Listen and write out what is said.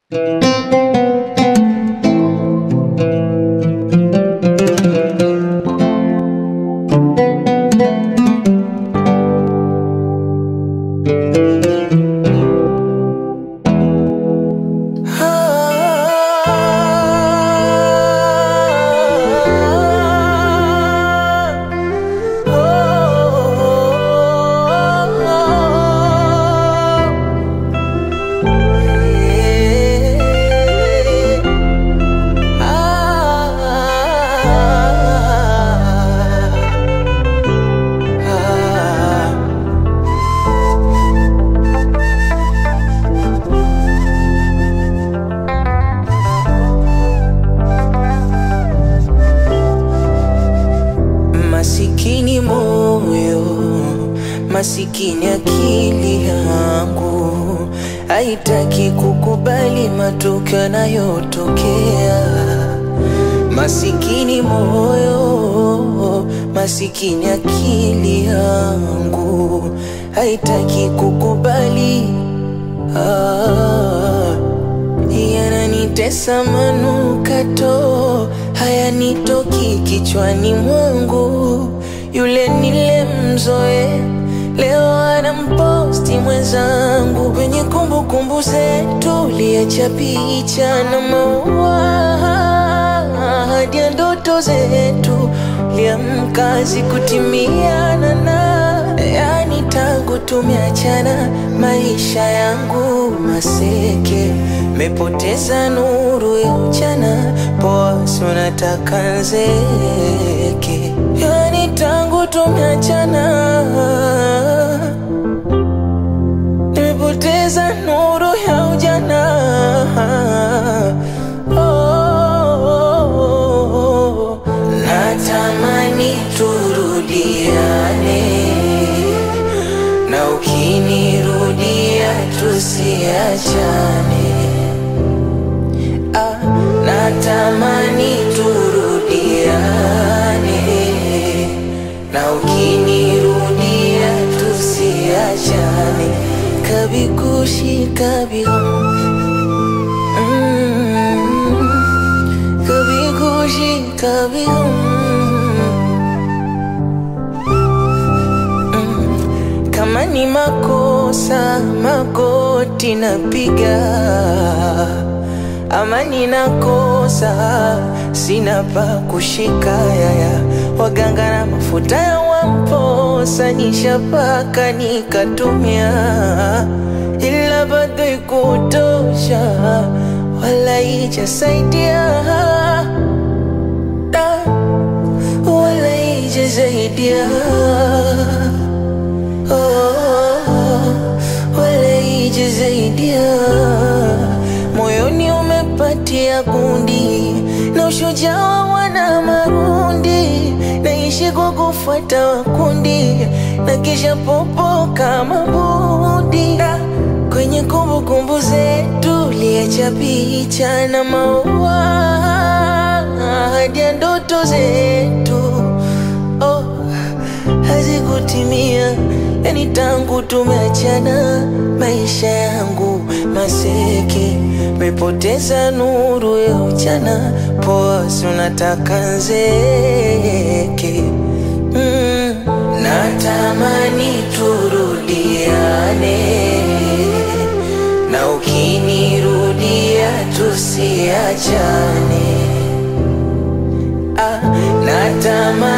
Masikini moyo, masikini akili yangu haitaki kukubali matokeo yanayotokea. Masikini moyo, masikini akili yangu haitaki kukubali. Ah, yananitesa manukato hayanitoki kichwani mwangu. Yule nilemzoe leo anamposti mwenzangu kwenye kumbukumbu zetu, liacha picha na maua hadi ya ndoto zetu, liamka zikutimiana na yani, tangu tumeachana maisha yangu maseke, mepoteza nuru ya mchana, poa si unataka nzeke, yani tangu tumeachana nimepoteza nuru ya ujana. Oh, natamani turudiane, na ukinirudia tusiachane. Ah, natamani turudiane, na ukinirudia tusiachane. Kabigushi kabigum mm, kabigushi kabigum mm, kama ni makosa magoti napiga ama ninakosa sina pa kushika yaya waganga na mafuta ya wamposa nishapaka nikatumia ila bado ikutosha wala ijasaidia Da, wala ijasaidia oh, wala ijasaidia moyoni umepatia kundi na ushujaa wana marundi, naishi kwa kufuata wakundi na kisha popo kama budi Da, kwenye kumbukumbu zetu liacha picha na maua hadi ya ndoto zetu oh, hazikutimia yani tangu tumeachana maisha yangu maseke mepoteza nuru ya uchana poa si unataka nzeke mm. natamani turudiane na ukinirudia tusiachane ah, natamani